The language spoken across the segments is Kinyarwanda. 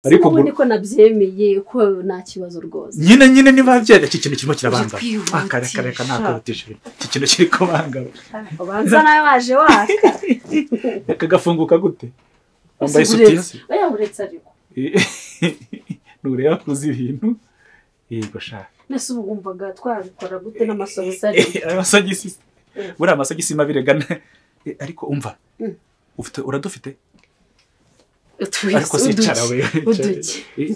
ariko ubu niko nabyemeye ko nta kibazo rwose nyine nyine niba byenda iki kintu kirimo kirabangama Jya akareka reka ntakabutije iki kintu kiri kubangama ubanza nawe waje waka reka gafunguka gute wambaye Ese isutiye uretse- oya uretse ariko ntureba kuzi ibintu yego shaka mbese ubu wumvaga twabikora gute n'amasogisi ari Eh, amasogisi Mm. buriya amasogisi mabire gana Eh, ariko umva Mm. ufite uradufite utuye ariko sicara uduki we uduki Eh,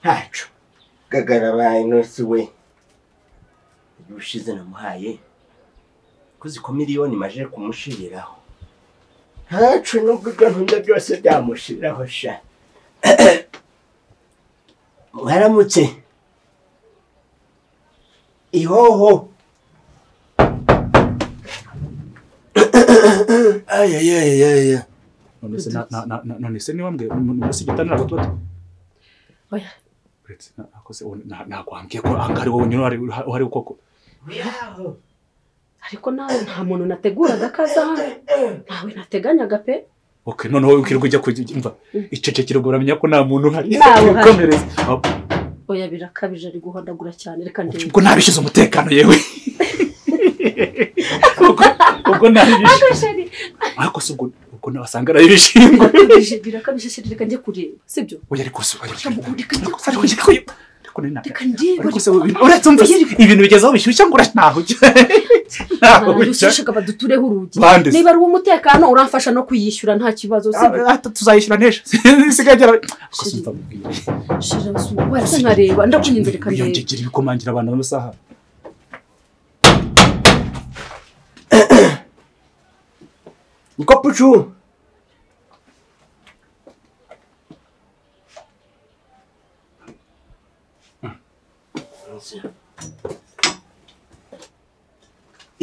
ntacu gagara baye nonsi we ubushize namuhaye ko ziko miliyoni maje kumushiriraho ntacu nubwo ibyo nkunda byose byamushiriraho sha mwaramutse ihoho ayayayayaya none se na- na- na- na- none se niba mbwe munsi igitanira ngo tuba tu- oya uretse na- nakoze ubu- na- nakwambwiye ko aha ngaha ari wowe nyine uhari- uha- uhari koko yaho ariko nawe nta muntu nateguraga ko aza hano ntawe nateganyaga pe ok noneho wirirwa ujya kujya imva icecekere ubwo uramenya ko nta muntu uhari Ntawe uhari. Komereza. Ah, oya birakabije ari guhodagura cyane reka ndebe ubwo ntabishyize umutekano yewe ubwo ubwo ntabishyize Agashari, ariko se ubwo ubwo wasanga ari ibishingwe birakabije birakabije shiri reka njye kureba sibyo oya ariko se oya, ariko- Cyangwa ureka njye ariko- ariko- ariko- ariko- ariko ni na- reka ndebe ariko se ubu bintu- uretse umva ibintu bigeze aho bishyushya ngo ura- ntaho ujya ntaho ujya barayushishaga badutureho urugi Bande se. niba ari uw'umutekano uramfasha no kuyishyura nta kibazo sibyo Ah, ah, tuzayishyura n'ejo isigaye igera ariko se Shiri. umva mubwire shira basuma wese nkareba ndakunyinze reka ndebe Wiyongegera ibikomangira abantu b'amasaha niko pucu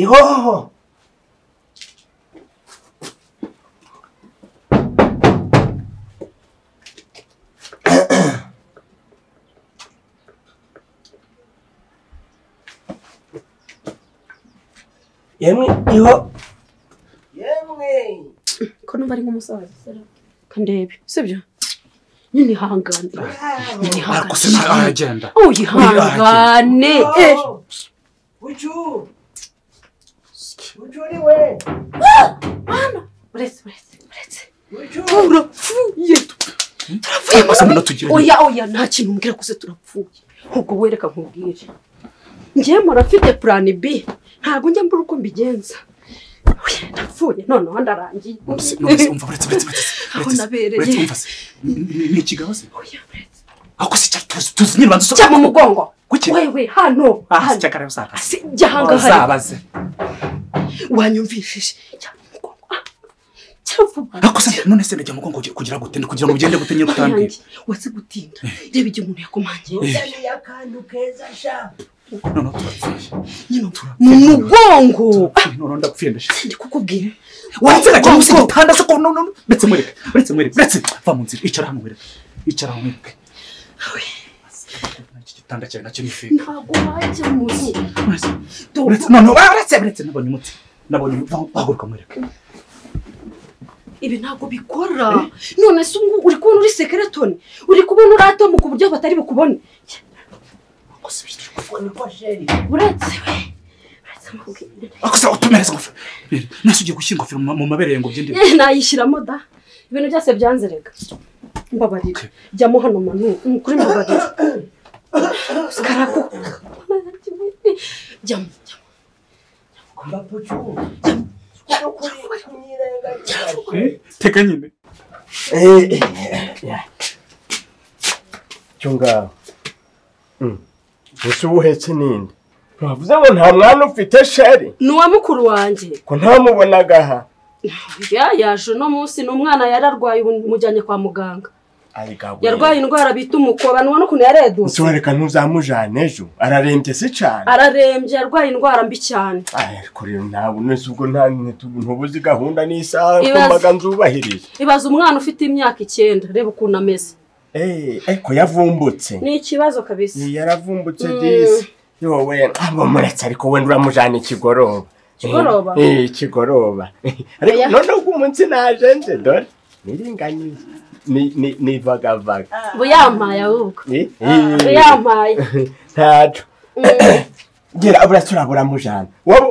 ihoho yemwe iho yemwe ko numva ari nk'umusaza reka ndebe sibyo nyine ihangane nyine ariko se ihangane ntaho aragenda uyihangane eh. Bucu! Bucu ni we! uretse uretse uretse Bucu! turapfuye turapfuye Amaso mbona tugira ngo- oya oya nta kintu umbwira kuze turapfuye ubwo wereka nkubwire ngewe murafite purani b ntabwo njya mbura uko mbigenza Oya, napfuye noneho ndarangiye Uretse- uretse- uretse- uretse- uretse- uretse- Aho uretse- nabereye. uretse- umva se, ni- ni ikigaho se Oya, uretse. ariko se cya- tuzi- tuzi nyiribanza jya mu mugongo Kuki? wewe hano Ah, se hano cyakara usaga. Si, jya ahangaha Uzabaze. wanyumvishije jya mu mugongo ah, jya vuba ariko se none se najya mu mugongo kugira- kugira ngo utende kugira ngo ugende gute nyine Oya, utambwira yanjye, waze gutinda reba igihe umuntu yakomangiye Uzaniye akantu keza sha! noneho turapfuye nyine mu mugongo Turapfuye, noneho ndapfuye ndashira ndi kukubwira wanze gakora munsi y'igitanda se ko no no no. uretse mwereke uretse mwereke uretse va mu nzira icara hano mwereke icara hano mwereke iki gitanda cyawe nacyo ni feke ntabwo wajya muri uretse Dore uretse noneho ah, uretse uretse nabonye umuti nabonye umuti Vaho- haguruka mwereke ibi ntabwo bikora none se ubu uri kubona uri sekeretoni uri kubona uri atomu ku buryo batari bukubone Ariko se bitari Ubwo niko sheri! uretse we uretse mubwire ariko se utumereze ingofero Mbere, nase ugiye gushyira ingofero mu mu mabere ngo byinde Eh, nayishyiramo da ibintu byose byanzerega mbabarira jyamo hano manu kuri mbabarira karako jyamo jyamo Mba Bucu! Kuko uri kunyirengagiza. teka nyine cyo ngaho mbese uba uhetse n'indi ntavuze ngo nta mwana ufite sheri ni uwa mukuru wanjye ko ntamubonaga aha ya yaje uno munsi ni umwana yararwaye ubu mujyanye kwa muganga yarwaye arigaburiye indwara bita umukoba nubona ukuntu yaredutse ese wereka ntuzamujane ejo ararembye si cyane ararembye yarwaye indwara mbi cyane ariko rero ntabwo unese ubwo nta ntubuzi gahunda n'isaha Ibaze. kumbaga nzubahirije ibaza umwana ufite imyaka icyenda reba ukuntu ameze Eh, ariko yavumbutse ni ikibazo kabisa Eh, yaravumbutse disi yowe ntabwo muretse ariko wenda uramujyana ikigoroba Ikigoroba? Eh, ikigoroba ariko Oya. noneho ubwo umunsi naje nje dore niringaniye Ni- ni- nivagavaga ubu yampaye ahubwo Eh, ubu eh, yampaye ntaco Mm, gera burya turabura mujana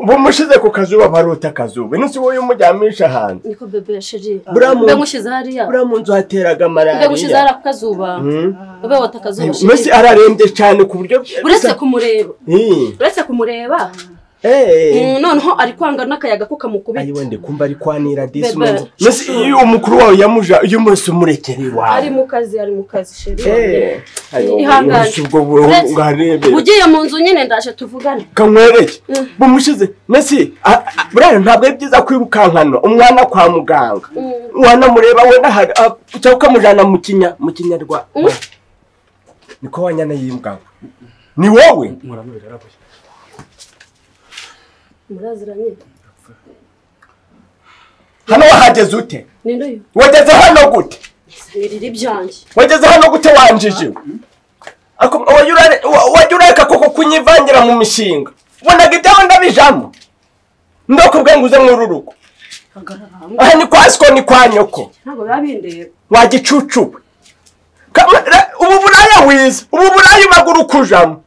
bamushize ku kazuba barota akazuba ino si wowe umujyamisha hanze niko bebe sheri Buriya mu- mbe mushyize hariya buriya mu nzu hateraga mbe mushyize malariya hariya ku kazuba Mm. ube wota akazuba mbese sheri ararembye cyane ku buryo uretse kumureba Eh, uretse kumureba eh. mm, noneho ari kwanga n'akayaga ko kamukubita ayiwe ndikumva ari kwanira disi Bebe. umenze- mbese iyo umukuru wawe yamuja iyo umurese umurekere ari iwawe mu kazi ari mu kazi sheri Eh, ayo, Ihangane. umurese ubwo bu- Uretse- ngarebera. ugiye mu nzu nyine ndaje tuvugane kankwereke Mm. bumushize mbese a- a- buriya ntabwo ari byiza kwirukankana umwana kwa muganga Mm. wanamureba wenda hari- a- cyangwa ukamujyana mu kinya mu kinyarwa Mm. niko wanyana yimbwa ni wowe Murano birabaye. muraziranye hano wahageze ute ni ndoyo wageze hano gute nirira ibyanjye wageze hano gute wanjije Ako- wajya urare- wa- wajya ureka koko kunyivangira mu mishinga ubonaga ibyawe ndabijamo ndakubwiye ngo uze muri urugo hagarara hamwe aha ni kwa siko ni kwa nyoko ntabwo biba bindeba wagicucuwe Kama- ra- ubu buraya wize ubu buraya ubaga uri kujamo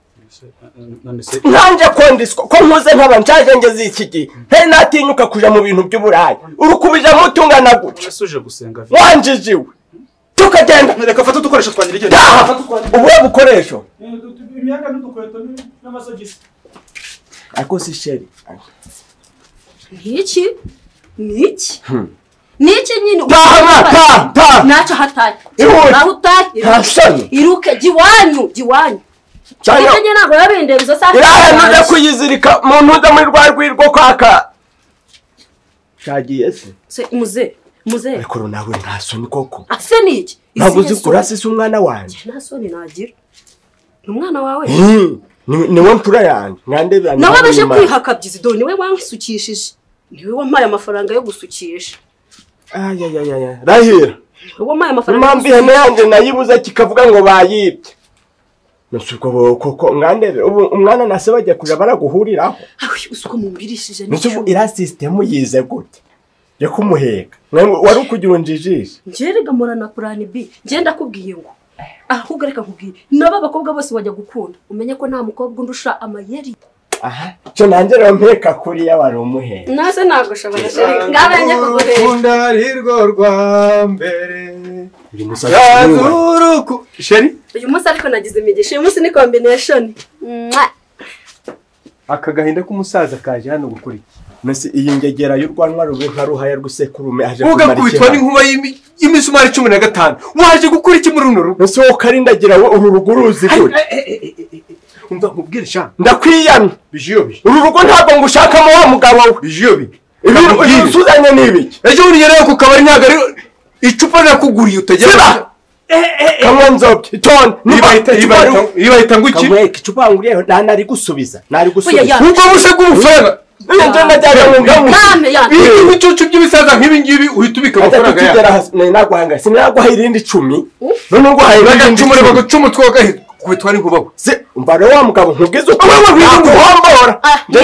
None se ntanjye kondiswa ko nkuze nkaba nshaje ngeze iki gihe ntari natinyuka kuja mu bintu by'uburaya uri kubijamo utungana gutya ese uje gusenga vi- wanjijiwe tukagenda reka fata udukoresho twa nyirigene taha ubuhe bukoresho imyenda n'udukweto n'amasogisi ariko si sheri ni iki ni iki ni iki nyine Taha, taha, taha. ntacyo hataye Ihute. naho utaye nta soni iruke jya iwanyu jya iwanyu cyane ibyo nyine ntabwo biba bindeba izo saa iraha ntuze kuyizirika mu ntuza muri rwa rwirwo kwaka shagiye se Se- muze muze ariko nawe nta soni koko ase ni iki ntabwo uzi Izihe soni? kurasa isi umwana wanjye nta soni nagira ni umwana wawe Hmm, ni- niwe mfura yanjye mwandebera nawe aje kwihakabyiza do niwe wansukishije niwe wampaye amafaranga yo gusukisha rahira niwe wampaye amafaranga yo impamvu gusukisha ihene yanjye nayibuze kikavuga ngo bayibye Nasi ubwo bo- koko mwandebe ubu umwana na se bajya kuja baraguhuriraho aho usuko mumbirishije mbese ubu iriya sisitemu yize gute yo kumuheka Mwe- wari ukugira unjijishe njyewe rega murana purani bi njyewe ndakubwiye ngo ahubwo reka nkubwire nabo abakobwa bose bajya gukunda umenye ko nta mukobwa undusha amayeri aha cyo nanjye rero mpeka kuriya wari umuheka nase nagushobora sheri ngabe njye kuguhera arirwo rwa mbere uyu musatsi w'iwe yazuruku sheri uyu munsi ariko nagize imigisha uyu munsi ni kombineshoni Mwah. aka gahinda k'umusaza kaje hano gukora iki mbese iyi ngegera y'urwanwa rube nka ruhaya rw'isekurume aje ugakubitwa ikibazo. n'inkuba y'imi- y'imisumari cumi na gatanu waje gukora iki muri runo rugo mbese wowe karindagira we uru rugo uruzi gute umva nkubwire sha ndakwiyamye bijiyobi uru rugo ntabwo ngushakamo wa mugabo we bijiyobi ibi ibi usuzanye ni ibiki ejo urugerayo ku kabari ntabwo ari icupa nakuguriye utagera siba kamwe nzobye itoni Ribahita- ribahita- ribahita ngo iki kamweka icupa nguriyeho nta nari gusubiza nari gusubiza Oya, ubwo bushe bw'ubufaranga Iyo nje ndajyaga mu ngamu Yame, yame. iyo ibicucu by'ibisaza nk'ibi ngibi uhita ubika amafaranga yawe tugera hasi naguhanga sinaguha irindi icumi none nguhaye irindi bagacumura icumi bagacumu twagakubitwa n'inkubaho se umva rero wa mugabo ntugize uko Wowe wabwiye ngo naguhombora Ah, njye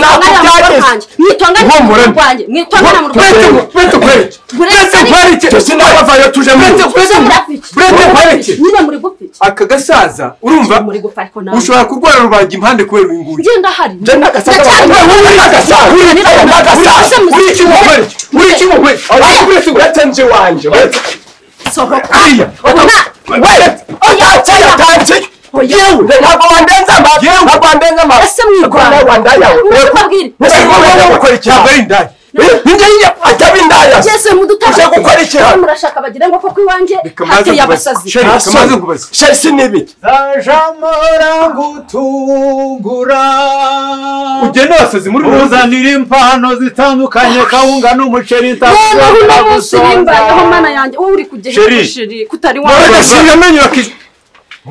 mwitongane na mukuru wanjye mwitongane na nakubyageze Uhumura. mukuru wanjye mwitongane na mukuru Burete wanjye ngo- burete nkwereke burete Burete- nkwereke cyo sinabavayo tuje mu Burete- rugo burete Muze muri ngo- afiki burete nkwereke nyine muri gupiki aka gasaza urumva muri gupfa ariko nawe ushobora kurwara rubanga impande kubera uyu nguyu njye ndahari njye n'agasaza Ndacyari- wowe uri n'agasaza uri n'agasaza Muze- uri iki nkwereke uri iki nkwereke Oya, uretse nje iwanje uretse sohoka ariya Ona- Wait! Oya, tanzi! Yewe, ntabwo wandenza amazi. Ntabwo wandenza amazi. Ese mwirwanda. Ntabwo wandaya we. Ntubabwire. Ese wowe wowe ukora iki? ntabwo ari indaya njyewe ataba indaya ngeze mu dutara Ushaka gukora iki? murashaka bagira ngo koko iwanjye Reka maze hateye nkubaze. abasazi Sheri, reka maze nkubaze. sherisi ni ibiki Sajamo rangutungura ugenda abasazi muri roza uzanira impano zitandukanye kawunga n'umuceri noneho uno munsi nimbayeho ntagusanza mana yanjye wowe uri Sheri. kugihera sheri kutari None wanjye se- agasiga amenyo akije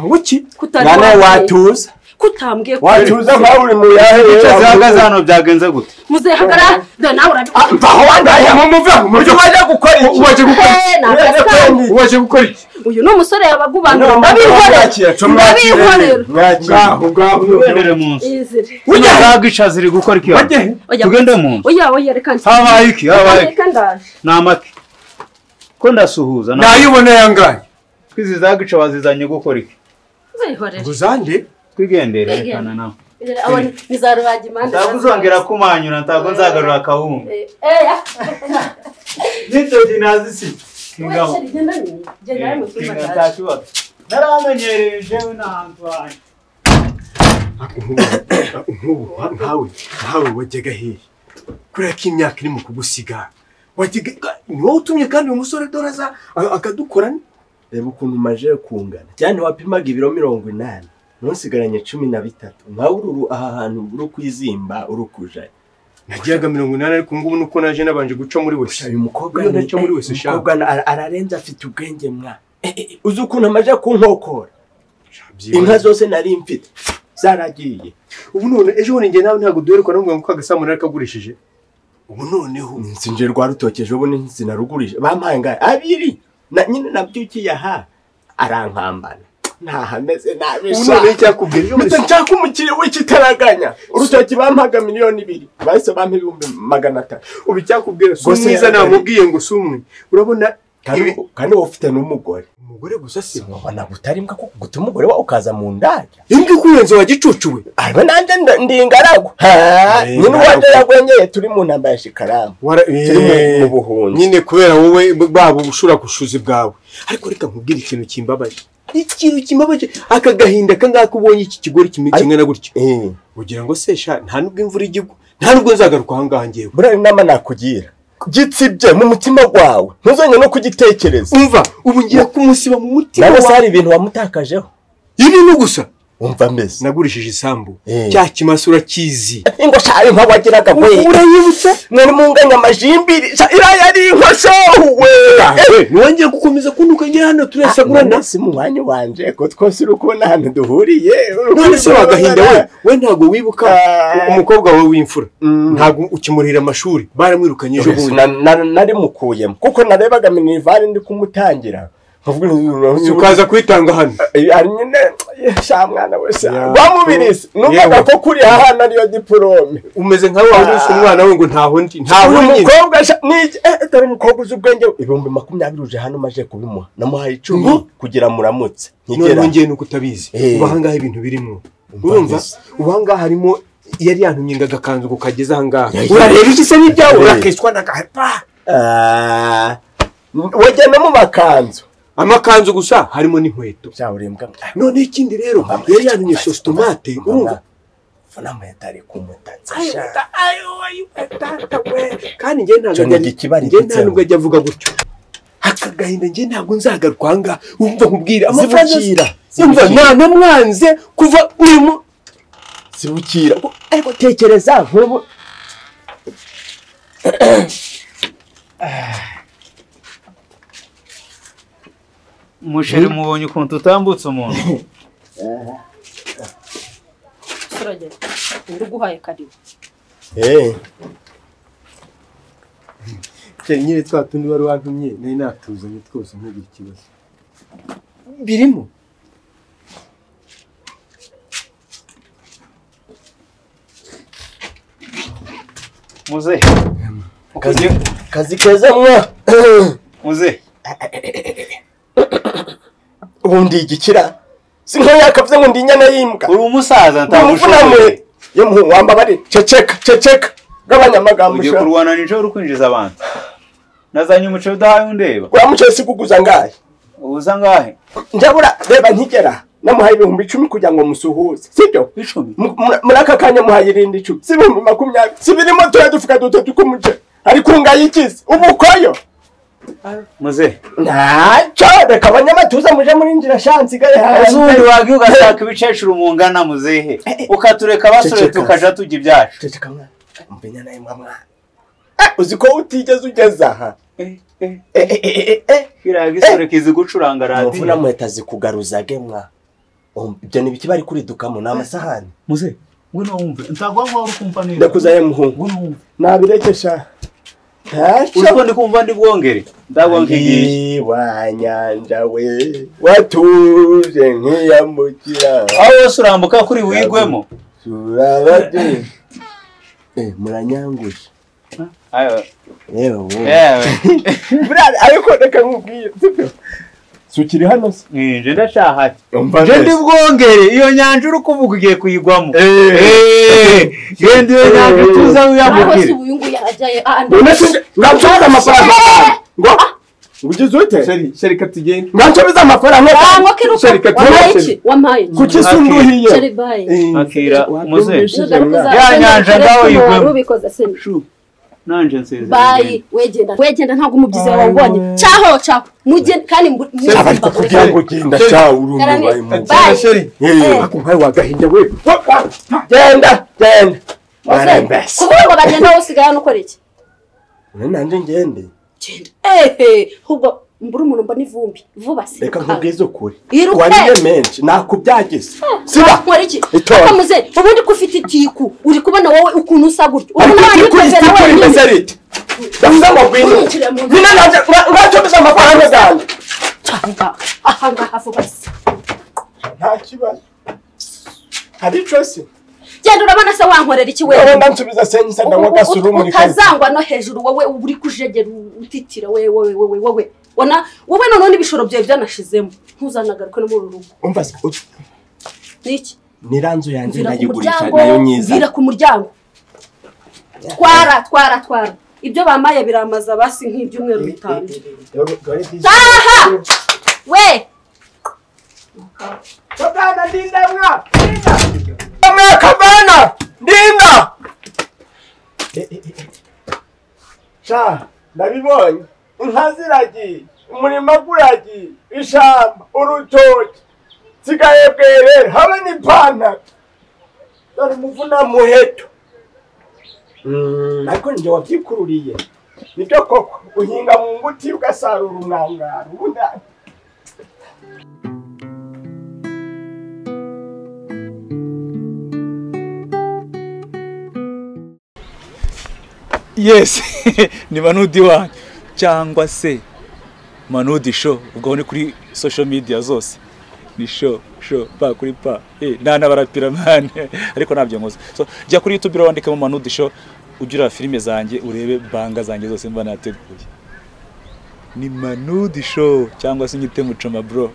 wuki Kutari mwana wanjye. watuza kutambwiye ko watuza nkaho uri mu yahe icyo zihagaze hano byagenze gute muzehe hagara dore nawe Ah, urabikora mvaho wandaye mumuveho mujye wajya gukora iki Uwaje gukora Eh, ni akazi kanyu. Uwaje- uwaje gukora iki uyu ni umusore yabagubanura Mwakira, ndabihorera ndabihorera mwakira. ngaho ngaho uberere mu nzu Izire. ujya Ujya- zagica ziri gukora iki hano? Ujye- Oya, tugende mu nzu oya oya reka nsi- habaye iki habaye iki reka ndaje ni amata ko ndasuhuza na nayibona yangaye izi zagica wazizanye gukora iki uzihorere uzande twigendere rekana nawe abone ni za ruhagimande ntabwo uzongera kumanyura ntabwo nzagarura kawunga Eh, eh, n'intoki nazisize ingabo Sheri, genda nyine. Genda nawe mu cyumba cyaje. ntakibazo naramenyereye jewe n'ahantu hanyu nk'ubu nkawe nkawe wajyaga hehe kubera ko imyaka iri mu kugusiga wajyaga ni wowe utumye kandi uyu musore dore aza a- akadukora reba ukuntu maje kungana cyane wapimaga ibiro mirongo inani none usigaranye cumi na bitatu nkawe uru aha hantu uri kwizimba uri kujaya nagiraga mirongo inani ariko ubu ngubu nuko naje nabanje guca muri wese uyu mukobwa Uriya ni- ntacyo muri wese shaka. umukobwa ara- ararenze afite ubwenge mwa Eh, eh, uzi ukuntu amaje kunkokora inka zose nari mfite zaragiye ubu none ejo bundi njye nawe ntabwo duheruka no ngo kagasamu nari kagurishije ubu noneho inzu nje rwa rutokeje ubu n'inzu narugurije bampaye ngahe abiri na nyine nabyukiye aha arankambana ntahameze nabi ubu sha. noneho icyakubwiye ejo bundi mpita nshaka umukiriya w'ikitaraganya urutoki bampaga miliyoni ibiri bahise bampa ibihumbi magana atatu ubu icyakubwiye si Gusa umwiza yaraye. namubwiye ngo si umwe urabona Kandi- ibi- kandi wowe ufite n'umugore umugore gusa si we ubona butari mbwa kuko guta umugore wawe ukaza mu ndaya imbwa ikurenze wa gicucuwe ariko nanjye nda- ndi ingaragu Ha, Eh, nyine uwanje ingaragu. yagwenyeye turi mu ntambara ya shikaramu turi mu- mu buhunzi nyine kubera wowe baba ubushura gushuzi bwawe ariko reka nkubwire ikintu kimbabaje ikintu kimbabaje aka gahinda ka ngaka ubonye iki kigori kimwe kimwe na gutyo Eh, ugira ngo se sha nta nubwo imvura ijya igwa nta nubwo nzagaruka aha ngaha ngewe buriya inama nakugira gitsibye mu mutima wawe ntuzongere no kugitekereza umva ubu ngiye kumusiba mu mutima nawe se wawe hari ibintu wamutakajeho ibi ni gusa wumva mbese nagurishije isambu Eh. cya kimasa urakizi ingo shari nka wagiraga we urayibutse mwari munganya amajimbiri sha iriya ni inka showe ntiwongere gukomeza kuntuka ngira hano turasagurana si mu mwanya wanje ko twose uri kubona ahantu duhuriye none se wagahinda we we ntabwo wibuka Ah. umukobwa wawe w'imfura Mm. ntabwo ukimurira amashuri baramwirukanye ejo bundi Na- na- nari mukuyemo kuko narebaga minivari ndi kumutangira nkavuga Si ukaza kwitanga hano ari nyine sha mwana we sha Ya. rwamubirizi numvaga Yewe. ko kuri hahana ariyo diporome umeze nkawe wabuze umwana we ngo ntaho ndi ntaho uyu nyine mukobwa sha- ni iki? Eh, dore umukobwa uzi ubwenge ibihumbi makumyabiri uje hano maje kubimuha namuhaye icumi Ngo? kugira muramutse none nkigera wongeye nuko utabizi Eh. ubu ahangaha ibintu birimo urumva neza. ubu ahangaha harimo yari yantumye ngo agakanzu ngo kageze ahangaha Ya, ya. urareba iki se n'ibyawe Eh. urakeswa n'agahapa Ah, wajya no mu makanzu amakanzu gusa harimo n'inkweto byawurembwa noneho ikindi rero Mama. yari yantumye sositomate urumva funameta ari kumutatsa Ayo, sha. ta- ayo, ayo, tata we. kandi njye ntabwo Cyo ni ajya- igikibari njye nta gitseho. nubwo ajya avuga gutyo akagahinda njye ntabwo nzagaruka aha ngaha wumva nkubwira amafaranga Zibukira, yumva zibukira. nta namwanze kuva urimo zibukira ariko tekereza nk'ubu umuceri mubonye ukuntu utambutse umuntu turagenda undi uguhaye karibu Eh, nyine twa tundi wari wantumye nari natuzanye twose ntugire ikibazo birimo muzehe kazi kazi keza mwa muzehe ubundi igikira si nka yakavuze ngo ndi inyana y'imbwa uri umusaza ntabwo umufunamwe ushoboye yo muhungu wamba bari ceceka ceceka gabanya amagambo ugiye sha kurwana nijoro uri kwinjiza abantu nazanye umuceri udahaye undeba uriya muceri si kuguza ngahe uza ngahe njabura reba nkigera namuhaye ibihumbi icumi kugira ngo musuhuze sibyo icumi Mu- muri muri aka kanya muhaye irindi icumi si ibihumbi makumyabiri si birimo turiya dufuka dutatu tw'umuceri ariko ubu ngayikize umukoyo muze ntacyo reka abanyamatuza muje murinjira shansi igaye hasi ezubundi wagiye ugasaka ibicecuru mungana muzehe ukatureka abasore Ceceka. tukajya tujya ibyacu ceceka mwana mumenya nawe mwana Eh, uzi ko utigeze ugeze aha Eh, eh, eh, eh, eh. kiriya gisore kizi gucuranga umuvu na radiyo mweta zikugaruza gemwa ibyo ni ibiki bari kuridukamo ni amasahani muze ngwino wumve ntabwo waba uri kumva neza ndakuzaye muhungu ngwino wumve nabirekesha uriko ntacyo ndi kumva ndi bwongere ndabwonkigisha Ndi wa nyanja we watuje nk'iyamukira aho wose urambuka kuri wigwemo turabade Eh, muranyangusha Ayo, yewe wowe yewe burari ariko reka nkubwire sibyo si ukiri hano se nje ndashahati umva nje ndi neza bwongere iyo nyanja uri kuvuga ugiye kuyigwamo genda iyo nyanja tuza nawe se wiyambukire ubu uyu nguyu arajyayo unashinje ngansubiza amafaranga ngo ngo ugeze ute sheri sheri ka tugende ngansubiza amafaranga ntabwo kiruka Sheri, kati wampaye nabashije. iki wampaye iki kuki se unduhiye sheri bayi Akira, muze. Ya Ya nyanja ngawe yigwemo. ubikoze seni Shu, nanje nsezeye bayi wegenda wegenda ntabwo umubyizi wawe wabonye cyaho cyaho mugende kandi mu- aba ariko kugira ngo ugenda cya urumva ubaye mu Bye. sheri Eh. ako nkawe wagahinda we genda genda warembese kuvuga ngo bagenda wowe usigaye hano ukora iki Ubu nanjye ngende genda ehe ahubwo mbura umuntu mbona ivumbi vuba reka siruka nkubwize ukuri Iruke. wariye menshi nakubyagize siba wakora iki Itora. akamuze ubundi ko ufite itiku uri kubona wowe ukuntu usa gutyo ubu ariko nawe iri kuri nyikozera kuri wenyine meze rite ndavuga ngo ngwino Nkurikire mu nda. nyine nanjye ngacomeza amafaranga yanjye cyangwa aha ngaha vuba se nta kibazo hari icosi genda urabona se wankorera iki wowe wewe ndansubiza sensa Ubu- ndanywa ubu- gasi urumuri utazangwa no hejuru wowe uba uri kujegera utitira wowe wowe wowe wowe ona wowe noneho n'ibishoro byawe byanashizemo ntuzanagaruke no muri uru rugo umva se ut- niki niranzu yanjye mvira ku ndayigurisha muryango nayo mvira nyiza ku muryango twara twara twara ibyo bamaye biramaza basi nk'ibyumweru bitanu taha we kamwe kavana ndinda sha ndabibonye inka ziragiye umurima guragiye ishamba urutoki sigaye bwerera habe n'ipantaro dore umuvuna muheto Mm, ariko njye wabyikururiye nibyo koko uhinga mu nguti ugasarura umwangaro ubundi yesi ni manudi wanyu cyangwa se manudi sho ubwo ni kuri social media zose ni sho sho pa kuri pa eh nana barapira mane ariko nabyo nkoze so jya kuri youtube wandikemo manudi sho ugira filime zanjye urebe banga zanjye zose mba nateguye ni manudi sho cyangwa se nyite mucoma bro